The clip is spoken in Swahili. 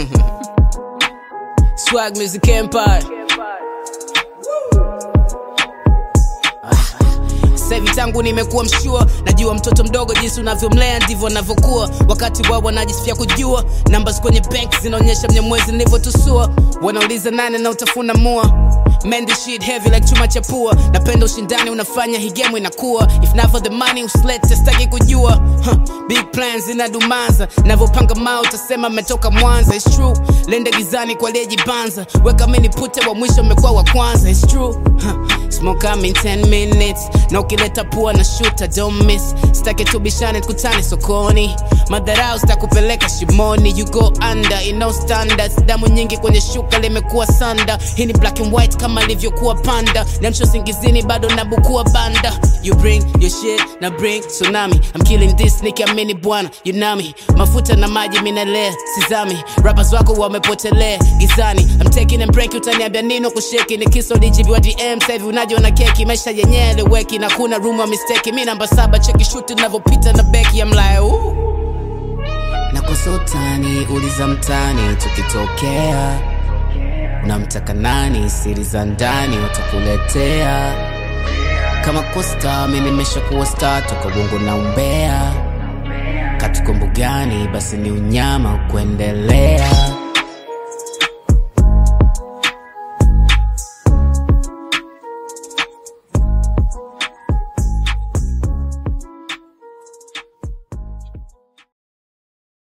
Swag Music Empire. Sasa hivi tangu nimekuwa mshua, najua mtoto mdogo jinsi unavyomlea ndivyo anavyokuwa. Wakati wao wanajisifia kujua, numbers kwenye bank zinaonyesha mnyamwezi nilivyotusua. Wanauliza nane na utafuna mua Man, this shit heavy like chuma cha pua. Napenda ushindani unafanya hii game inakuwa. If not for the money usilete sitaki kujua. Huh. Big plans inadumaza. Navyopanga mao utasema mmetoka Mwanza. It's true. Lende gizani kwa aliyejibanza. Weka mini pute wa mwisho mmekuwa wa kwanza. It's true. Huh. Smoke I'm in 10 minutes. Na ukileta pua na shoot don't miss. Sitaki tubishane tukutane sokoni. Madharau sitakupeleka shimoni. You go under in no standards. Damu nyingi kwenye shuka limekuwa sanda. Hii ni black and white kama ilivyokuwa panda. Namsho singizini bado nabukua banda. You bring your shit na bring tsunami. I'm killing this nikiamini bwana yunami. Mafuta na maji minalea sizami. Rappers wako wamepotelea gizani. I'm taking a break utaniambia nino kusheki. Ni kiso dijibiwa DM sasa hivi unajiona keki. Maisha yenyewe eleweki na kuna room ya mistake. Mi namba saba cheki shuti navyopita na beki. I'm like ooh. Nakosa utani, uliza mtani tukitokea unamtaka nani? Siri za ndani watakuletea. Kama kosta mi nimeshakuwa star toka bongo na umbea, katukombo gani? Basi ni unyama kuendelea.